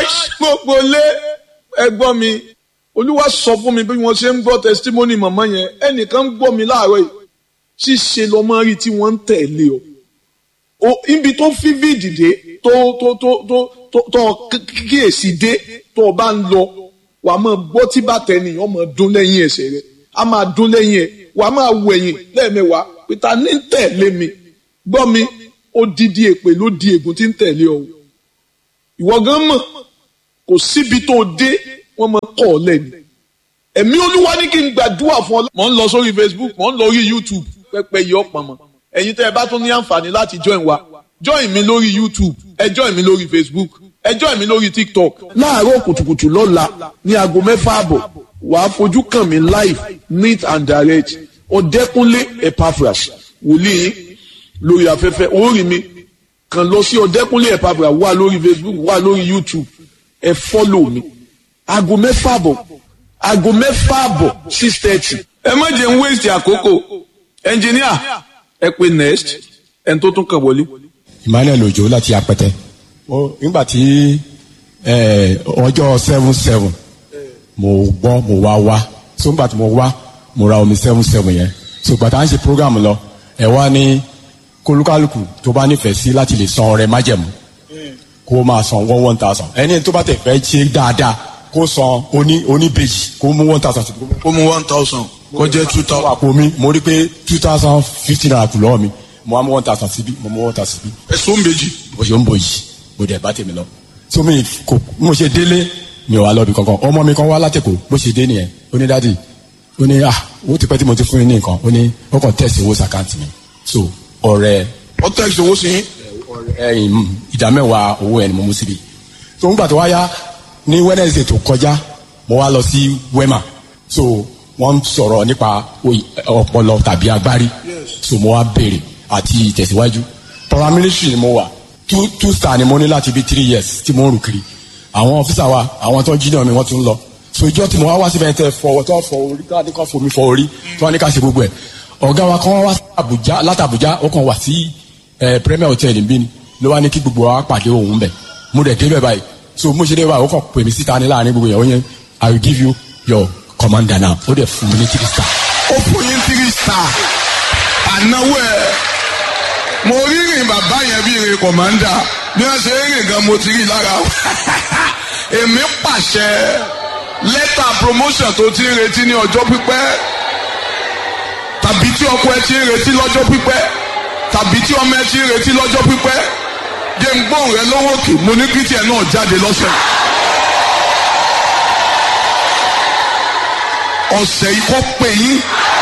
gbogbo lé ẹgbọ́n mi olúwa sọ fún mi bí wọ́n ṣe ń gbọ́ testimony màmá yẹn ẹnìkan ń gbọ́ mi láàárọ̀ yìí ṣíṣe lọ́mọ rí tí wọ́n ń tẹ̀lé o o ibi tó fi fídìdé tó tó tó tó tó tó kíyèsí dé tó o bá ń lọ wà á máa gbọ́ tí bàtà ènìyàn máa dún lẹ́yìn ẹsẹ̀ rẹ̀ á máa dún lẹ́yìn ẹ̀ wà á máa wọ ẹ̀yìn lẹ́ẹ̀mẹ́wàá pété ní ń tẹ̀lé mi gbọ́ mi ó dídí èpè ló di ègún tí ń tẹ̀lé ọ ìwọ gan mọ̀ kò síbi tó dé wọ́n máa kọ́ ọ lẹ́nu ẹ̀mí olúwa ní kí n gbàdúrà fún ọ. mò ń lọ sórí facebook mò ń lọ orí youtube pẹpẹ yìí ọ̀pọ̀ mọ́ ẹ̀yin tẹ́ ẹ bá tún ní àǹfààní láti join wa join mi lórí youtube ẹ join mi lórí facebook ẹ join mi lórí tiktok. láàárọ̀ kùtùkùtù lọ́la ní aago mẹ́fà àbọ̀ wàá fojú kàn mí live neat and direct ọ̀dẹ́kúnlé epaphras wòlíì lórí afẹ́fẹ́ orí mi kàn lọ sí ọ̀dẹ́kúnlé epaphras wà lórí facebook wà lórí youtube ẹ follow mi aago mẹ́fà àbọ̀ aago mẹ́fà àbọ̀ six thirty. ẹ má jẹ́ ń waste àkókò ẹnjìníà ẹ pé next ẹni tó tún kàn wọlé. emmanuel ojo láti apẹtẹ ó nígbà tí eh, ọjọ́ seven seven mo gbọ́ mo wá wá so nígbà tí mo wá mo ra omi seven seven yẹn so gbàtà ń ṣe program lọ ẹ wá ní kólúkálùkù tó bá nífẹ̀ẹ́ sí láti lè san ọrẹ májẹ̀mú kó máa san one one thousand ẹni tó bá tẹ̀ fẹ́ ṣe dáadáa kó san oní oníbejì kó mú one thousand ó mú one thousand kó jẹ́ two tó wà pò mí mo rí pé two thousand fifteen naira kù lọ́wọ́ mi mo á mú one thousand síbí mo mú one thousand síbí ẹ̀sùn méjì. bó ṣe ń bò yìí mo dẹ̀ bá tèmi lọ. so mi kò mo ṣe délé mi ò wá lọ́bi kankan ọmọ mi kan wá látẹ̀kọ̀ bó ṣe dé nìyẹn ó ní dádì ó ní ah owó ti pẹ́ tí mo ti fún yín ní nǹkan ó ní ó kàn tẹ̀sí owó sàkáǹtì mi so ọ̀rẹ́ wọ́n tẹ̀ ṣòwò sí yín. ẹ̀yìn ìdá mẹ́wàá owó ẹ̀ ni mo mú síbi so ńgbà tó wá yá ní wednesday tó kọjá mo wá lọ sí wema so wọ́n ń sọ̀rọ̀ nípa oy- ọpọlọ tàbí agbárí so mo wá béèrè àti ìtẹ̀síwájú paramilitary ni mo wà two two star ni mo ní láti bí three years tí mo ń rù kiri àwọn ọ́fíìsà wa àwọn tó ń jí náà mi wọ́n tún ń lọ so ìjọ tí mo wá wá síbẹ̀ tẹ fọ tó fọ orí tó ní ká fomi fọ orí tó wá ní ká ṣe gbogbo ẹ̀ ọ̀gá wa kan wá sí Àbújá láti Àbújá ó kàn wá sí ẹ premier hotel níbí ni ló wá ní kí gbogbo wa pàdé òun bẹ̀ mo dẹ̀ débẹ̀ báyìí so mo ṣe dé báyìí ó kàn pè mí síta ní láàrin gbogbo yẹn ó yẹn I will give you your commander now ó dẹ̀ fún mi ní three star ó fún yín three star ànáwó ẹ mo rí rìn bàbá yẹn bí rìn kọ̀mándà bí wọ́n ṣe ń rìn gan mo ti rí lára èmi pàṣẹ lẹ́tà promotion tó ti ń retí ní ọjọ́ pípẹ́ tàbí tí ọkọ ẹ ti ń retí lọ́jọ́ pípẹ́ tàbí tí ọmọ ẹ ti ń retí lọ́jọ́ pípẹ́ jẹ́ ń gbóhùn rẹ lọ́wọ́ òkè mo ní kí tiẹ̀ náà jáde lọ́sẹ̀. ọ̀sẹ̀ yìí kọ́ pé yín.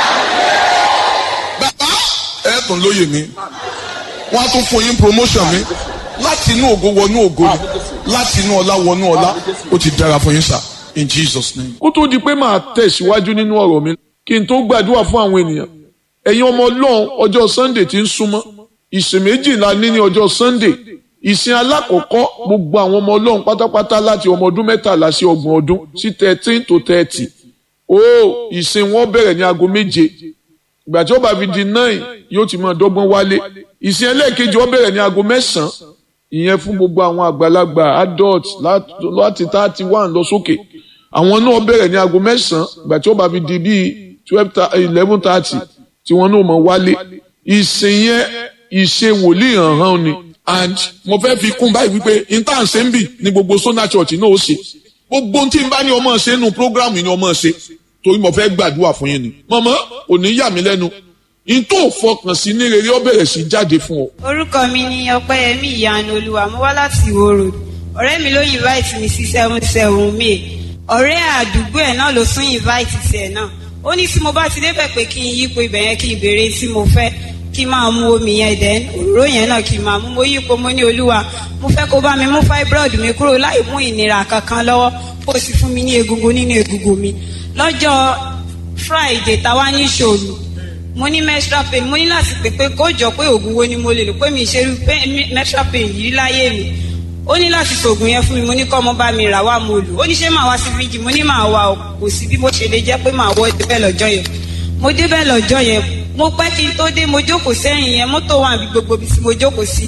bàbá ẹ tún lóye mi wọ́n á tún fún yín promotion mi láti inú ògo wọnú ògo ni láti inú ọlá wọnú ọlá ó ti dára fún yín sà in Jesus name. kó tó di pé màá tẹ̀síwájú nínú ọ̀rọ̀ mi kí n tó gbàdúrà fún àwọn ènìyàn ẹ̀yin ọmọ ọlọ́run ọjọ́ Sunday ti ń súnmọ́ ìsìn méjìlá ní ní ọjọ́ Sunday ìsìn alákọ̀ọ́kọ́ gbogbo àwọn ọmọ ọlọ́run pátápátá láti ọmọ ọdún mẹ́tàlá sí ọgbọ̀n ọdún sí thirteen to thirty ó ìsìn wọn bẹ̀rẹ̀ ní aago méje ìgbà tí ó bá fi di nine yóò ti máa dọ́gbọ́n wálé ìsìn ẹlẹ́ẹ̀kejì ó bẹ̀rẹ̀ ní aago mẹ́sàn-án ìyẹn fún gbogbo àwọn àgbàlagbà adult láti thirty one lọ sókè àwọn náà bẹ̀rẹ̀ ní aago mẹ́sàn-án ìgbà tí ó bá fi di bíi twelve eleven thirty tí wọ́n náà mọ̀ wálé ìsìn yẹn ìṣe wòlíì hàn hàn ni and mo fẹ́ fi kún báyìí wípé intan ṣe ń bì ní gbogbo Sona Church náà ó ṣe gbogbo tí n bá ní ọmọ ṣe nínú programu ni ọmọ ṣe torí mo fẹ́ gbàdúrà fún yín ni mọ̀mọ́ kò ní yà mí lẹ́nu n tó fọkàn sí ní rere ó bẹ̀rẹ̀ sí jáde fún ọ. orúkọ mi ni ọpẹ́yẹmí ìyanu olúwa mo wá láti ìwó road ọ̀rẹ́ mi ló invite mi sí seven seven may ọ̀rẹ́ àdúgbò ẹ̀ náà ló tún invite tiẹ̀ náà ó ní tí mo bá ti débẹ̀ pé kí n yípo ibẹ̀ yẹn kí n béèrè tí mo fẹ́ kí n máa mu omi yẹn dẹ̀ òróró yẹn náà kí n máa mu mo yípo mo ní olúwa mo fẹ́ kó bá mi mú fibroid mi kúrò láì mú ìnira kankan lọ́wọ́ kó o sì fún mi ní egungun nínú egungun mi lọ́jọ́ friday táwa ní ṣòro mo ní menstrual pain mo ní láti pè pé kó jọ pé oògùn wo ni mo lè lò pé mi ṣe irú menstrual pain yìí láyé mi ó ní láti ṣoògùn yẹn fún mi mo ní kọ́ ọmọ bá mi rà wá mo lò ó ní ṣé màá wá sí fíjì mo ní màá wá kò sí bí mo ṣe lè jẹ́ pé màá wọ́ débẹ̀ lọ́jọ́ yẹn mo débẹ̀ lọ́jọ́ yẹn mo pẹ́ kí n tó dé mo jókòó sẹ́yìn yẹn mọ́tò wà bí gbogbo bí mo jókòó sí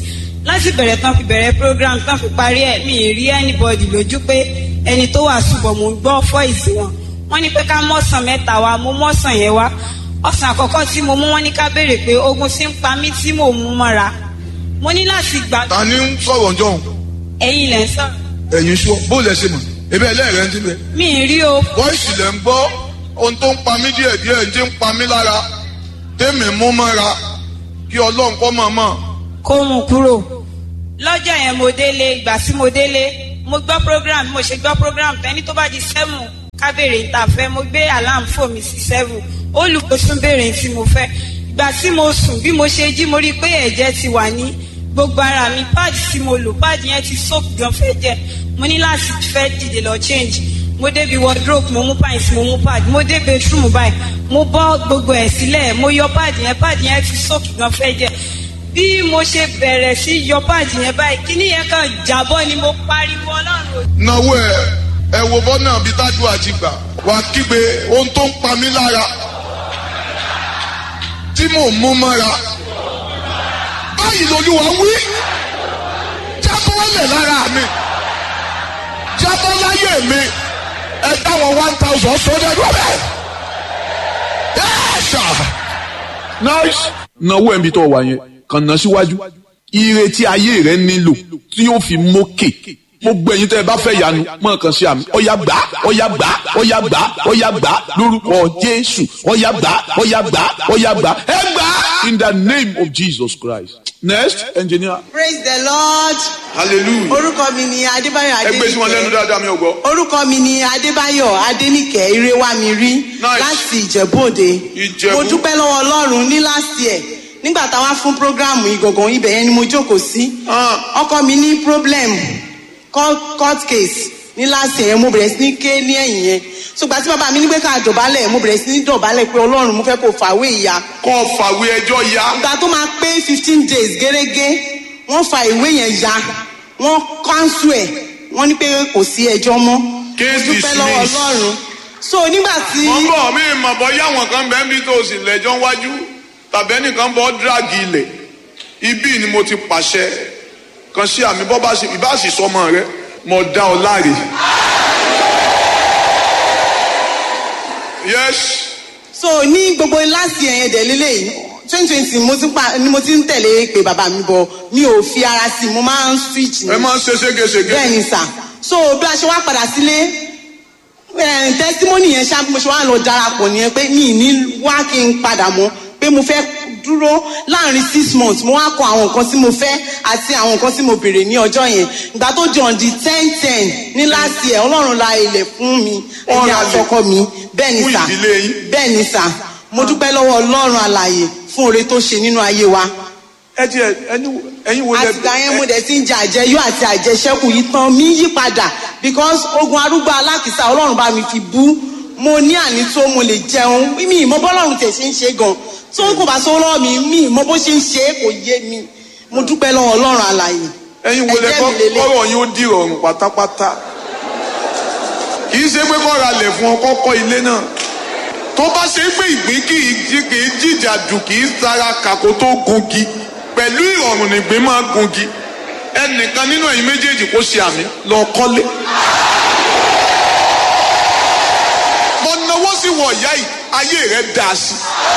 láti bẹ̀rẹ̀ tán fi bẹ̀rẹ̀ program tán fi parí ẹ̀ mi ì rí anybody lójú pé ẹni tó wà ṣùgbọ́n mo gbọ́ fọ́ìsì wọn wọ́n ní pé ká mọ́sàn mẹ́ta wa mo mọ́sàn yẹn wá ọ̀sán àkọ́kọ́ tí mo mú wọ́n ní ká béèrè pé ogun ti ń pa mí tí mò ń mú mọ́ra mo ní láti gbà ta ni ń sọ̀rọ̀ jọ̀hún ẹ̀yin lẹ̀ ń sọ̀rọ̀ ẹ̀yin sọ bó lẹ ṣe mọ̀ ebe ẹlẹ́rẹ̀ ń tilẹ̀ mi ì rí o voice lẹ̀ ń gbọ́ ohun tó ń pa mí díẹ̀ díẹ̀ ń ti ń pa mí lára tèmi mú mọ́ra kí ọlọ́run kọ́ mọ̀ mọ̀ kó mú kúrò lọ́jọ́ yẹn mo délé ìgbà tí mo délé mo gbọ́ program mo ṣe gbọ́ program tẹ́ni tó bá di seven ká béèrè níta fẹ́ mo gbé alarm fò mí sí seven olùkóṣùn béèrè tí mo fẹ́ ìgbà tí mo sùn bí mo ṣe jí mo rí i pé ẹ̀jẹ̀ ti wà ní gbogbo ara mi pad tí mo lò pad yẹn ti soak gan fẹ́ jẹ mo ní láti fẹ́ dìde lọ change mo débi wardrobe mo mú pants mo mú pad mo dé bedroom báyìí mo bọ́ gbogbo ẹ̀ sílẹ̀ mo yọ pad yẹn pad yẹn ti soak gan fẹ́ jẹ bí mo ṣe bẹ̀rẹ̀ sí yọ pad yẹn báyìí kíní yẹn kan jábọ́ ni mo pariwo ọlọ́run ò náwó ẹ ẹ wo bọ́nà bí tájú àti gbà wà kígbe ohun tó ń pa mí lára tí mò ń mú mọ́ra báyìí lolúwa wí jábọ́lẹ̀ lára mi jábọ́ láyé mi ẹ dáwọn one thousand sọ́dẹ̀ lọ́bẹ̀ yẹ́sà. nice náwó ẹ̀ ń bi tó wà yẹn kàn ná síwájú ìrètí ayé rẹ nílò tí yóò fi mókè gbogbo ẹ̀yin tẹ́ ẹ bá fẹ́ yanu mọ kàn sí àmì ọyà gbà ọyà gbà ọyà gbà ọyà gbà lórúkọ Jésù ọyà gbà ọyà gbà ọyà gbà ẹ gbà in the name of Jesus Christ next engineer praise the lord hallelujah orúkọ mi ni adébáyọ̀ ẹ gbé sí wọn lẹ́nu adéníkẹ́ dáadáa mi ò gbọ́ orúkọ mi ni adébáyọ̀ adéníkẹ́ irewamiri Nice. láti ìjẹ̀bú-òde Ìjẹ̀bú. mo dúpẹ́ lọ́wọ́ ọlọ́run ní last year nígbà táwa fún programu ìgangan ibẹ̀ yẹn ni mo jókòó sí Ah. ọkọ mi ní problem court court case ní last year yẹn mo bẹ̀rẹ̀ sí ní ké ní ẹ̀yìn yẹn ṣùgbọ́n tí bàbá mi ní pé ká dọ̀bálẹ̀ mo bẹ̀rẹ̀ sí ní dọ̀bálẹ̀ pé ọlọ́run mo fẹ́ kó fàwé ìyá kọ́ fàwé ẹjọ́ ya ìgbà tó máa pé fifteen days gẹ́gẹ́ wọ́n fa ìwé yẹn ya wọ́n kánṣu ẹ̀ wọ́n ní pé kò sí ẹjọ́ mọ́ Case mo dúpẹ́ lọ́wọ́ dismissed. ọlọ́run so nígbà tí wọ́n bọ̀ mí mọ̀ bọ́ yáwọn kan bẹ́ẹ̀ bí tó o sì lẹ́jọ́ wájú tàbí ẹnìkan bọ́ dírágì ilẹ̀ ibí ni mo ti pàṣẹ kan sí àmì bọ́ bá sì ìbá sì sọmọ rẹ mo dá ọ láre. yes so ní gbogbo last year yẹn dẹ̀ lélẹ́yìí twenty twenty mo ti pa ni mo ti ń tẹ̀lé pé bàbá mi bọ̀ mi ò fi ara sí i mo máa ń switch ni ẹ máa ń ṣe ségesège bẹ́ẹ̀ ni sà so bí a ṣe wá padà sílé eh, testimony yẹn ṣá bí mo ṣe wá lọ darapọ̀ nìyẹn pé mi ì ní wá kí n padà mọ́ pé mo fẹ́ dúró láàrin six months mo wá kọ àwọn nǹkan tí mo fẹ́ àti àwọn nǹkan tí mo béèrè ní ọjọ́ yẹn ìgbà tó di on the ten ten ní last year ọlọ́run la ilẹ̀ fún mi Ó ẹ̀yìn ra ilẹ̀ àtọkọ mi bẹ́ẹ̀ ni fún sà ìdílé yín. bẹ́ẹ̀ ni sà mo dúpẹ́ lọ́wọ́ ọlọ́run alààyè fún oore tó ṣe nínú ayé wa ẹ ti ẹ ẹni ẹyin wo lẹ àtìgbà yẹn mo dẹ̀ ti ń jẹ àjẹyó àti àjẹṣẹ́kù yìí tán mi yí padà because ogun arúgbó alákìsà ọlọ́run bá mi fi bú mo ní àní tó mo lè jẹun mi ìmọ̀ bọ́lọ́run tẹ̀ ṣe ń ṣe gan tó kò bá sọ lọ́wọ́ mi mi ìmọ̀ bó ṣe ń ṣe é kò yé mi mo dúpẹ́ lọ́wọ́ ọlọ́run alààyè ẹyin wo lẹ ẹ̀jẹ̀ kọ́ mi lélẹ̀. kọ́rọ̀ yín ó di ìrọ̀rùn pátápátá kì í ṣe pé kọ́ ra lẹ̀ fún ọ kọ́kọ́ ilé náà tó bá ṣe pé ìgbín kì í jí kì í jìjà dù kì í sara kàkó tó gungi pẹ̀lú ìrọ̀rùn nìgbín máa gungi ẹnìkan nínú ẹ̀yin méjèèjì kó ṣe àmì lọ kọ́lé. mo náwó sí wọ ìyá yìí ayé rẹ dá sí.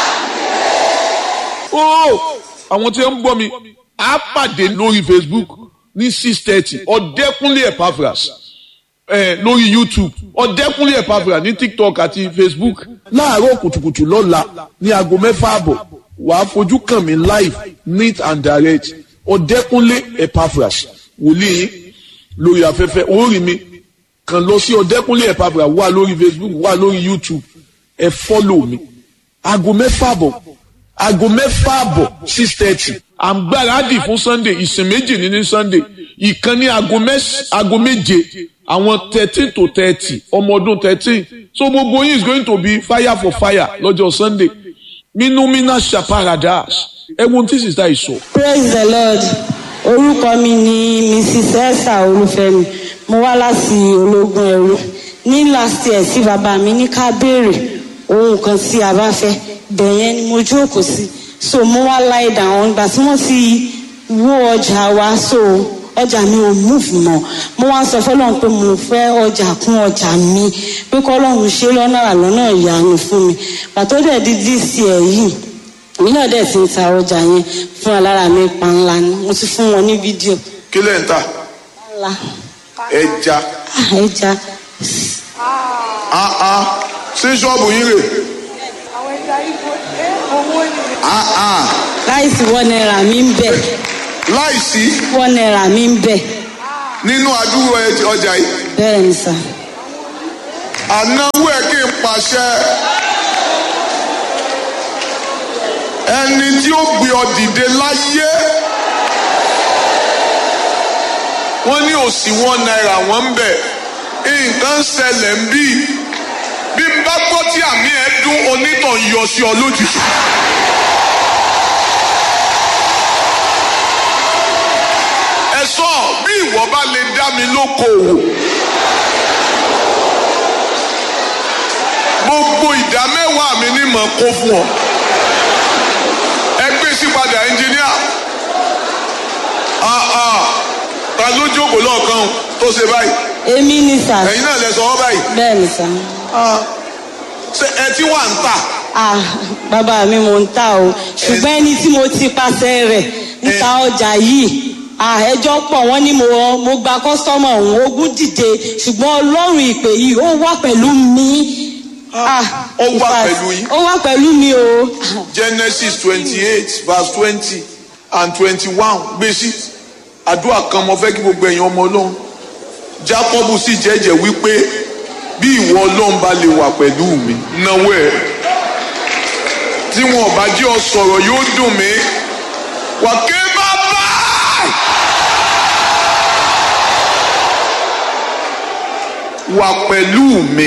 ó àwọn tí ń gbọ́ mi á pàdé lórí facebook ní six thirty ọ̀dẹ́kúnlé epaphras eh, lórí youtube ọ̀dẹ́kúnlé epaphras ní tiktok àti facebook láàárọ̀ kùtùkùtù lọ́la ní aago mẹ́fà àbọ̀ wàá fojú kàn mí live neat and direct ọ̀dẹ́kúnlé epaphras wòlíì yín lórí afẹ́fẹ́ orí mi kàn lọ sí ọ̀dẹ́kúnlé epaphras wà lórí facebook wà lórí youtube ẹ fọ́lọ̀ mi aago mẹ́fà àbọ̀ aago mẹ́fà àbọ̀ six thirty à ń gbáradì fún sunday ìsìn méjì ní ní sunday ìkan ní aago mẹ́s- aago méje àwọn thirteen to thirty ọmọ ọdún thirteen so gbogbo yín is going to be fire for fire lọ́jọ́ sunday minumina shaparadas ẹ̀wọ̀n tí sísá yìí sọ. praise the lord orúkọ mi ni mrs esther olúfẹ́mi mo wá láti ológun ẹrú ní last year tí bàbá mi ní ká béèrè ohun kan tí a bá fẹ́ bẹ̀yẹn ni mo jókòó sí so mo wá lie down ìgbà tí wọ́n ti wó ọjà wa so ọjà mi ò múfù mọ́ mo wá sọ fọlọ́run pé mo fẹ́ ọjà kún ọjà mi pé kọ́lọ́run ṣe lọ́nà àlọ́nà ìyanu fún mi pàtó dẹ̀ di dc ẹ̀ yìí èmi náà dẹ̀ ti ń ta ọjà yẹn fún alára mi pa ńlá ni mo ti fún wọn ní fídíò kí lẹ̀ ń tà ńlá ẹja Ah, ẹja áá sí ṣọ́ọ̀bù yín rè áá láìsí wọ́n náírà mi ń bẹ̀ láìsí wọ́n náírà mi ń bẹ̀ nínú àdúgbò ẹ- ọjà yìí bẹ́ẹ̀ ni sà ànáwó ẹ kí n pàṣẹ ẹni tí ó gbé ọ dìde láyé wọ́n ní òsì wọn náírà wọ́n ń bẹ̀ nǹkan ń ṣẹlẹ̀ ń bí bí n bá gbọ́ tí àmì ẹ̀ dún onítàn yọ sí ọ lójijì. ẹ sọ bí ìwọ bá lè dá mi lókoòwò gbogbo ìdá mẹ́wàá mi ní mọ̀ kó fún ọ ẹ gbé sí padà ẹnjìníà Ah, ah. ta ló jókòó lọ́ọ̀kan tó ṣe báyìí èmi ni sà ẹ̀yin náà lẹ sọ ọ́ báyìí bẹ́ẹ̀ ni sà ṣé ẹ tí wà ń tà ah bàbá mi mò ń ta o ṣùgbọ́n ẹni tí mo ti pàṣẹ rẹ̀ níta ọjà yìí ah ẹjọ́ pọ̀ wọ́n ní mo mo gba kọ́sọ́mọ̀ òun ogún dìde ṣùgbọ́n ọlọ́run ìpè yìí ó wà pẹ̀lú mi ah Ó wà in fact, pẹ̀lú yín? ó wà pẹ̀lú mi o genesis twenty eight verse twenty and twenty one gbèsè àdúrà kan mo fẹ́ kí gbogbo ẹ̀yin ọmọ ọlọ́run jacob sì jẹ́jẹ́ wípé bí ìwọ ọlọ́run bá lè wà pẹ̀lú mi náwó ẹ̀ tí wọn ò bá jẹ́ ọ sọ̀rọ̀ yóò dùn mí wà ké bàbá wà pẹ̀lú mi.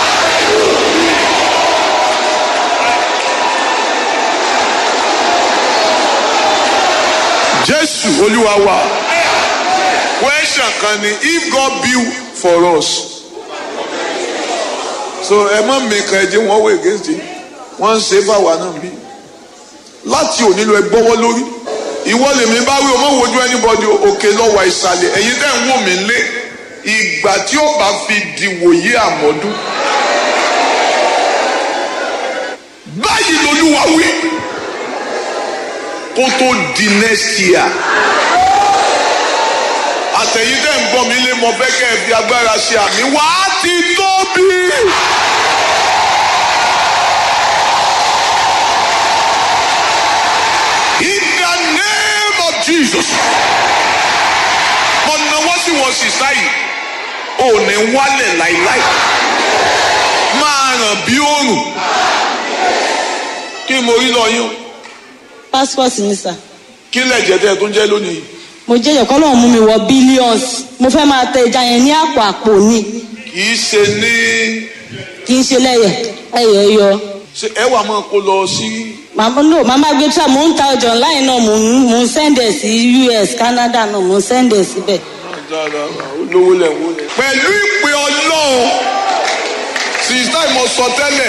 jésù olúwa wa question kan ni if god build for us so ẹ má mìkan ẹ jẹ wọn wọ against it wọn ń ṣe fáwa náà bí láti òní lọ ẹ gbọ́wọ́ lórí ìwọ lèmi bá wí o mọ wojú anybody òkè lọ́wọ́ ìsàlẹ̀ ẹ̀yin tẹ́ ń wò mí lé ìgbà tí ó bá fi di wòye àmọ́dún báyìí lolúwa wí kó tó di next year àtẹ̀yìn tẹ́ ń gbọ́ mi lé mọ fẹ́ kẹ́ ẹ fi agbára ṣe àmì wá ti tóbi. In the name of Jesus. mo náwó sí wọn sì sáyì ò ní wálẹ̀ láìláì máa ràn bí òòrùn kí mo rí lọ yín o passport ni sà kí lẹ̀jẹ̀ tẹ́ ẹ tún jẹ́ lónìí mo jẹ́ ìyẹ̀kọ́ lọ́wọ́ mú mi wọ billions mo fẹ́ máa tẹ ìjà yẹn ní àpò àpò ni kì í ṣe ní kì í ṣe lẹ́yẹ̀ ẹ̀yẹ̀ yọ. ṣe ẹ wà máa kó lọ sí màmá no màmá gbé tra mò ń ta ọjà online náà mò ń mò ń sẹ́ndẹ̀ sí us canada náà mò ń sẹ́ndẹ̀ síbẹ̀. olówó lẹ̀ wó lẹ̀. pẹ̀lú ìpè ọlọ́run sísá ìmọ̀ sọ tẹ́lẹ̀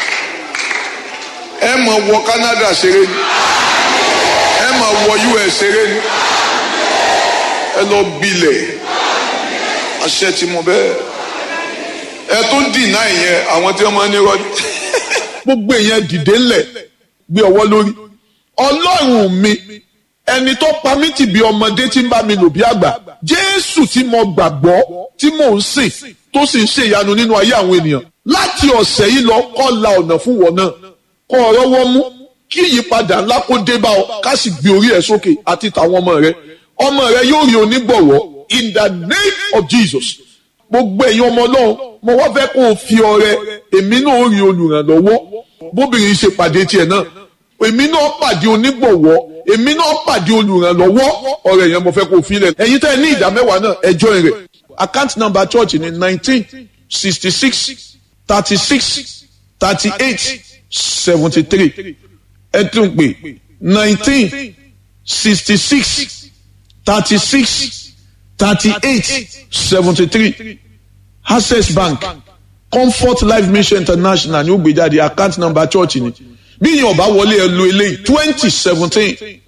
ẹ mọ̀ wọ canada ṣeré ni ẹ mọ̀ wọ us ṣeré ni ẹ lọ bilẹ̀ àṣẹ tí mo bẹ́ẹ̀ ẹ tó ń dìnnà ìyẹn àwọn tí wọ́n máa ń ní rọ́ọ̀dì. gbogbo èèyàn dìde ńlẹ̀ gbé ọwọ́ lórí ọlọ́run mi ẹni tó pa mí tì bí ọmọdé tí ń bá mi lò bí àgbà jésù tí mo gbàgbọ́ tí mò ń sìn tó sì ń ṣe ìyanu nínú ayé àwọn ènìyàn láti ọ̀sẹ̀ yìí lọ kọ́ la ọ̀nà fún wọn náà kọ́ ọ̀rọ̀ wọn mú kí ìyípadà ńlá kó dé bá ọ ká sì gbé orí ẹ sókè àti tàwọn ọmọ rẹ ọmọ rẹ yóò rí onígbọ̀wọ́ in the name of jesus gbogbo ẹ̀yin ọmọ náà mo wá fẹ́ kó o fi ọrẹ èmi náà rí olùrànlọ́wọ́ bóbìnrin ṣe pàdé tiẹ̀ náà èmi náà pàdé onígbọ̀wọ́ èmi náà pàdé olùrànlọ́wọ́ ọ̀rẹ́ yẹn mo fẹ́ kó o fi lẹ̀ ẹ̀yin tẹ́ ẹ ní ìdá mẹ́wàá náà ẹ join rẹ̀ account number church ni nineteen sixty six thirty six thirty eight seventy three ẹ tún pè nineteen sixty six thirty six thirty eight seventy three access bank comfort life mission international ní ó gbé jáde account number church ni bí yẹn ọba wọlé ẹ lo eléyìí twenty seventeen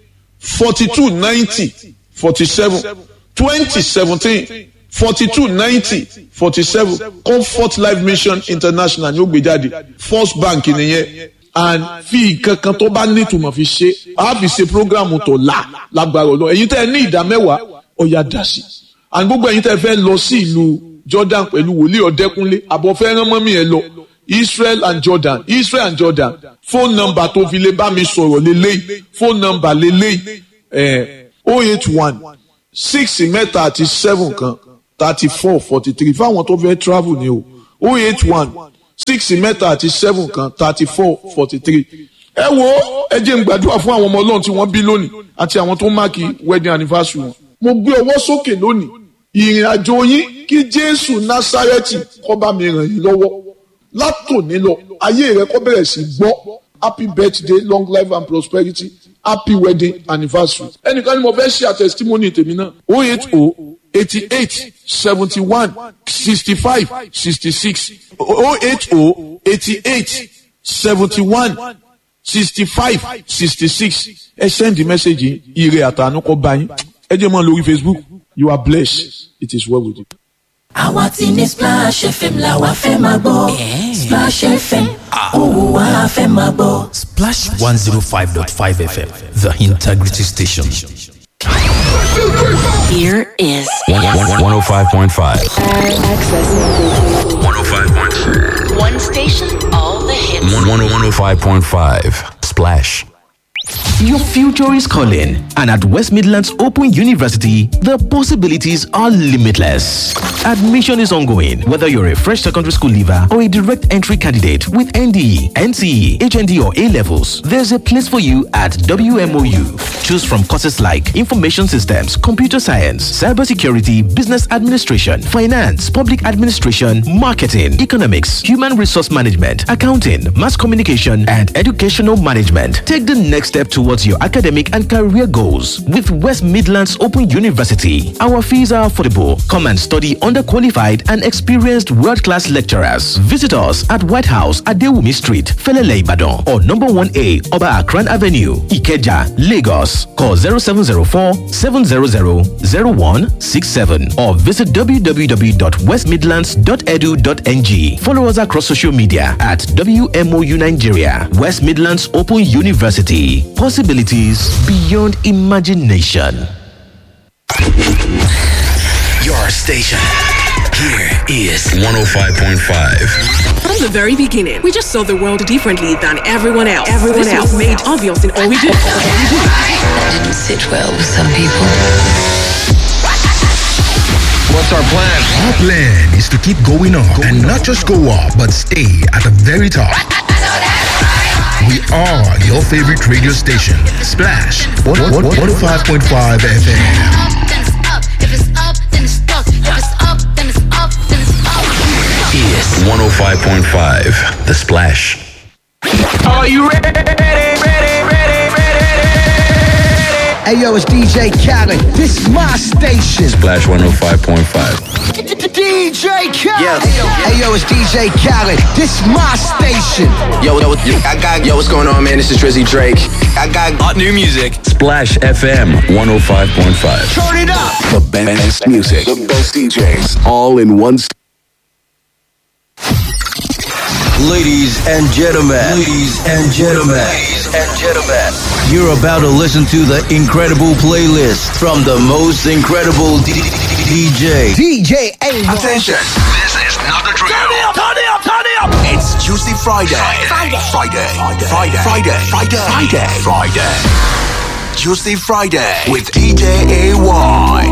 forty two ninety forty seven twenty seventeen forty two ninety forty seven comfort life mission international ni ó gbé jáde first bank nìyẹn and fi kankan tó bá nítumọ̀ fi ṣe a fi ṣe programu tó la lágbára ọlọ́run èyí tẹ́ ẹ ní ìdá mẹ́wàá ọ̀yà dà sí and gbogbo ẹ̀yin tẹ́ fẹ́ lọ sí ìlú jordan pẹ̀lú wòlíì ọ̀dẹ́kúnlé àbọ̀fẹ́ràn mọ́mí ẹ lọ israel and jordan israel and jordan phone number tó fi lè bá mi sọ̀rọ̀ lélẹ́yìí phone number lélẹ́yìí ẹ̀ oh eight one six mẹ́ta àti seven kan thirty four forty three fáwọn tó fẹ́ travel ni o oh eight one six mẹ́ta àti seven kan thirty four forty three ẹ wo ẹ jẹ́ n gbàdúrà fún àwọn ọmọ ọlọ́run tí wọ́n bí lónìí àti àwọn tó máàkì wedding anniversary wọn mo gbé ọwọ́ sókè lónìí ìrìn àjò yín kí jésù násárẹ́tì kó bá mi ràn yín lọ́wọ́ látòní lọ ayé rẹ kó bẹ̀rẹ̀ sí gbọ́ happy birthday long life and prosperity happy wedding anniversary ẹnìkan ni mo fẹ́ ṣe àtẹ̀sítímọ́nì tèmi náà oh eight oh eighty eight seventy one sixty five sixty six oh eight oh eighty eight seventy one sixty five sixty six ẹ send the message ire àtànú kọ bá yín ẹ jẹ́ mọ́ lórí facebook you are blessed it is well with you. àwa ti ní splash fm la wa fẹ́ máa gbọ́ splash fm òun wa fẹ́ máa gbọ́. Splash 105.5 FM, the integrity station. Here is 105.5. access. 105.5. One station, all the hits. 105.5. Splash. Your future is calling, and at West Midlands Open University, the possibilities are limitless. Admission is ongoing, whether you're a fresh secondary school leaver or a direct entry candidate with NDE, NCE, HND, or A levels. There's a place for you at WMOU. Choose from courses like Information Systems, Computer Science, Cybersecurity, Business Administration, Finance, Public Administration, Marketing, Economics, Human Resource Management, Accounting, Mass Communication, and Educational Management. Take the next step towards your academic and career goals with West Midlands Open University. Our fees are affordable. Come and study under qualified and experienced world class lecturers. Visit us at White House at Dewumi Street, Felele Ibadan, or number 1A Oba Akran Avenue, Ikeja, Lagos. Call 0704 700 0167 or visit www.westmidlands.edu.ng. Follow us across social media at WMOU Nigeria, West Midlands Open University. Possibilities beyond imagination. Your station. Here is 105.5. From the very beginning, we just saw the world differently than everyone else. Everyone this else was made obvious in all we do. That didn't sit well with some people. What's our plan? Our plan is to keep going up and not just go up, but stay at the very top. We are your favorite radio station, Splash 105.5 FM. Is 105.5. The Splash. Are you ready? Ready, ready, ready, ready, Hey yo, it's DJ Khaled. This is my station. Splash 105.5. DJ Khaled. Hey yo, it's DJ Khaled. This is my station. Yo, yo, yo, I got, yo, what's going on, man? This is Drizzy Drake. I got hot new music. Splash FM 105.5. Turn it up. The best music, the best DJs, all in one. St- Ladies and gentlemen, ladies and gentlemen, ladies and gentlemen, you're about to listen to the incredible playlist from the most incredible D- DJ. DJ A. Attention, this is not a drill. Turn it up, turn it up, turn it up. It's Tuesday, Friday. Friday. Friday. Friday. Friday. Friday. Friday. Friday. Tuesday, Friday with DJ AY.